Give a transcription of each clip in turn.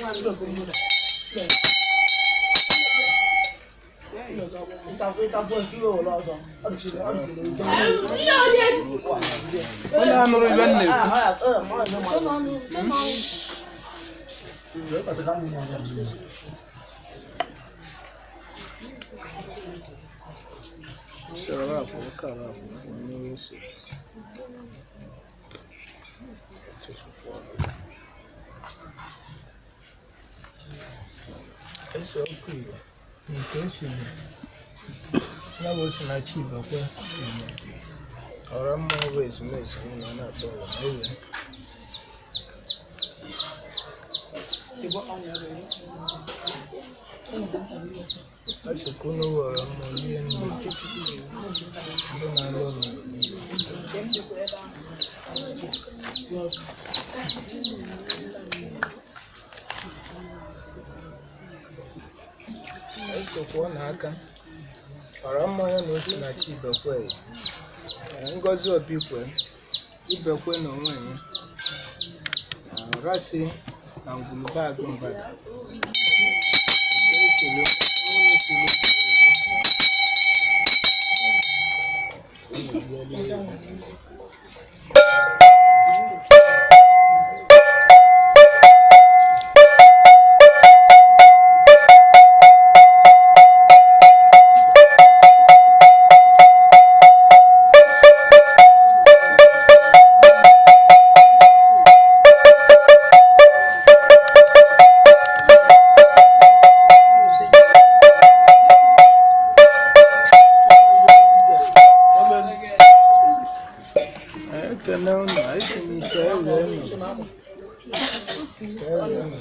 onye anụrụ ibe m na-ekwu Sharapụ, karapụ, onye isi. ese ọkụ igbo na ite esiri ya bụ osinachi ibekwe siri ọra mmụọ bụ ezumezu na ọ na-atọ ụwa ewe a sị ka unu were mmụọ rie nri ndị na-alụ ụlọ esokwa n'aka ọra mmanya na osi na chi ibekwe ee, ngozi obikwe ibekwe na onwe ya na rasi na ngwulube agụ mbada Nke esiri ụlọ siri ekene unu anyị si n'ite ewe unu Ite ewe unu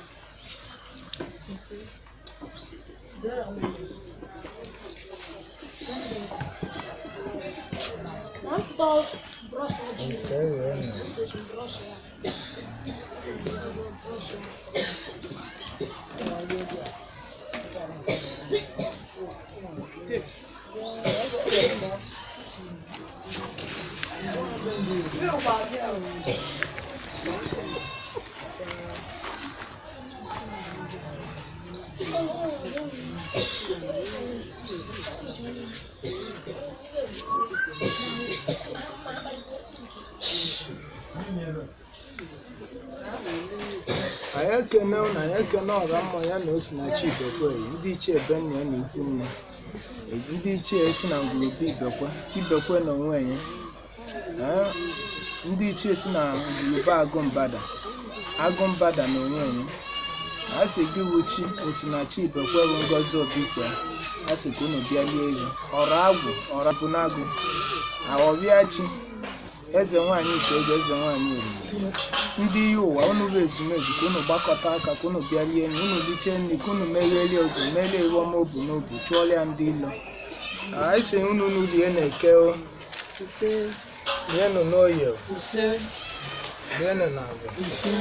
ite ewe unu anyị ekene unu anyị ekene ọra mma ya na osinachi ibekwe ndị ichie benna ya na ikwu nne ndị ichie si na ngwurube ibekwe ibekwe na onwe ya Ee, ndị ichie si na ngwurube agụ mbada agụ mbada na onwe ya a sị gị wuchi osinachi ibekwe bụ ngozi obikwe a sị ka unu bịa lie elu ọra agwụ ọra bụ n'agụ aghọbịa chi eze nwaanyị itoolu eze nwaanyị oriri ndị ihe ụwa unu bụ ezumezu ka unu gbakọta aka ka unu bịa lie nri unu liche nri ka unu meghelie ụzọ melie iwe ọma obu n'obu chụọrịa ndị ilo anyị si unu unu lie na-eke o lienụ n'oye o lienụ na agwa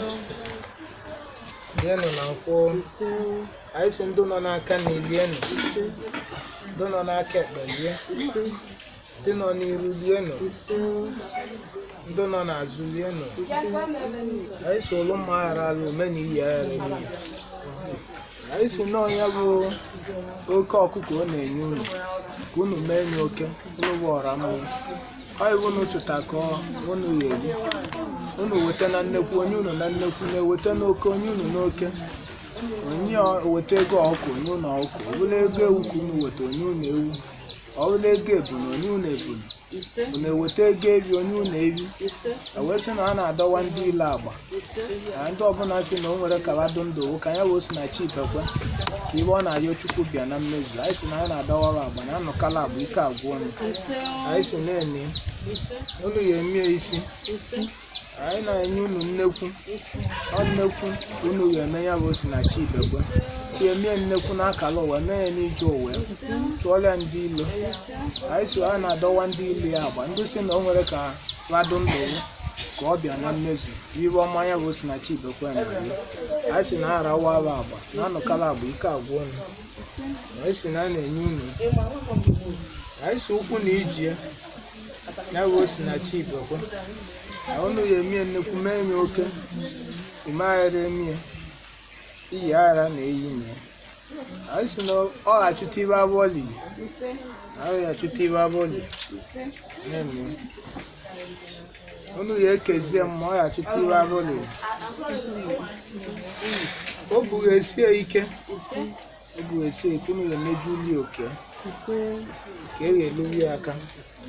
lienụ na nkwụ anyị si ndị nọ n'aka na ilienụ ndị nọ n'aka ekpe lie ndị nọ n'iru lienụ ndị nọ n'azụ lienụ anyị si ụlụ mma aghara ala ome na iyi aghara n'iyi anyị si nọọ ya bụ oke ọkụkọ ọ na-enye unu ka unu mee nye oke unu bụ ọra mmụọ ọ iwu unu chụta ka unu ya eri unu weta na nnekwu onye unu na nnekwu na-eweta n'oke onye unu n'oke onye weta ego ọkụ onye unu ọkụ ọ bụla ego ewu ka unu weta onye unu ewu ọ bụla ego ebunu onye unu ebunu unu eweta ego ebi onye unu ebi ewee sị na a na-adọwa ndị ile agba na ndị ọbụla si na o nwere kabadụ ndụ owu ka ya wee si na chi ibekwe ka ibe ọ na-ayọ chukwu bịa na mmezu anyị si na anyị na-adọwara agba na anụkala agba ike agwụ ọnụ anyị si na-ene unu ya emie isi anyị na-enye unu nnekwu ọ nnekwu ka unu ga-eme ya bụ si na chi ibekwe ka emie nnekwu n'akala ụwa mee ya n'ije ụwa chụọrọ ya ndị ilo anyị si a na-adọwa ndị ile ya agba ndị si na o nwere ka rado ndụ ka ọ bịa na mmezu ibe ọma ya bụ si na chi ibekwe na anyị si na arawala agba na anụkala agba ike agwụ ọnụ anyị si na a na-enye unu anyị si ụkwụ na iji ya ya bụ si na chi ibekwe na unu ya emie nnekwu mee ya oke umeghara emie iyi ara na-eyi na ya anyị si na ọ ga-achụta ibe abụọ lili anyị ga-achụta ibe abụọ lili na-eme unu ya ekezie m ma ọ ga-achụta ibe abụọ lili o buru esi ya ike o buru esi ya ike unu ga-emeju uli oke ka e ga-eluri ya aka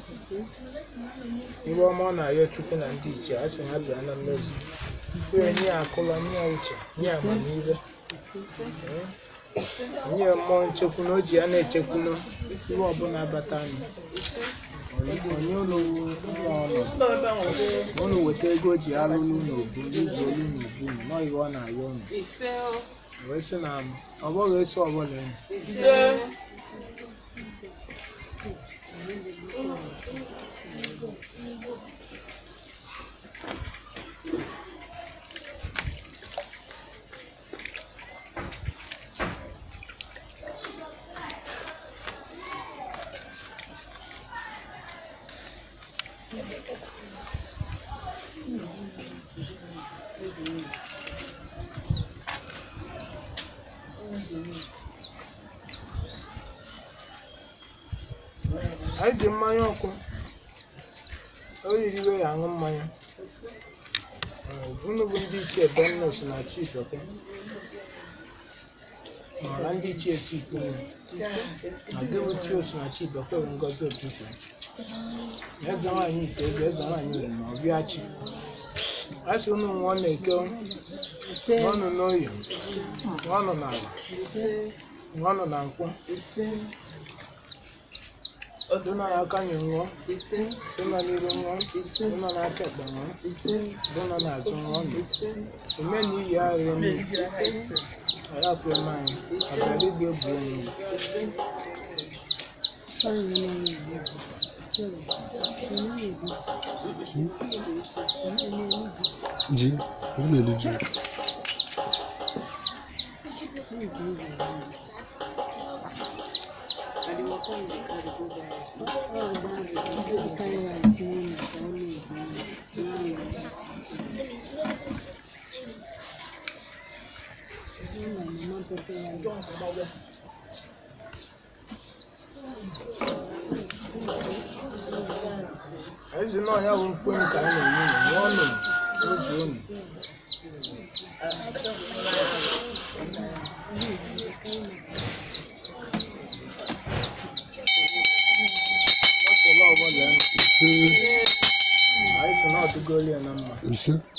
ibe ọma ọ na-arịọ chukwu na ndị ichie a sị ha bịa na mmezu wee nye ya akụla nye ya uche nye ya amamihe nye ya mmụọ nchekwu na o ji ya na-echekwunu ihe ọbụla bata anyị onye ụlọ ọnọdụ unu weta ego o ji alụlụ n'obu izu olu n'obu nọ ihe ọ na-arịọ unu wee sị na ọ bụghị eso ọbụla enyi anyị ji mmanya ọkụ o yiriwe ya aṅụ mmanya unu bụ ndị ichie bennos na chibeke mara ndị ichie si ikpuru na gị bụ chi osi na chibeke bụ ngozi okike eze nwaanyị iteobi eze nwaanyị uri na ọbịa chi a sị unu nwụọ na-eke ọnụ n'oyi ọnụ n'ala ọnụ na nkwụ dụna n'aka nye ṅụọ dụna n'iru ṅụọ dụna n'aka ekpe ṅụọ dụna n'azụ ṅụọ nụ ome na iyi agha emi ayapụ eme anyị abịara igbe bụ onye ji ọ na-eri ji ezi na ọnya bụ mkpe nke anyị na-enye unu ṅụọ nụ ozu unu bọtụlụ ọbụla ise anyị si na ọdụgolu ya na mma ise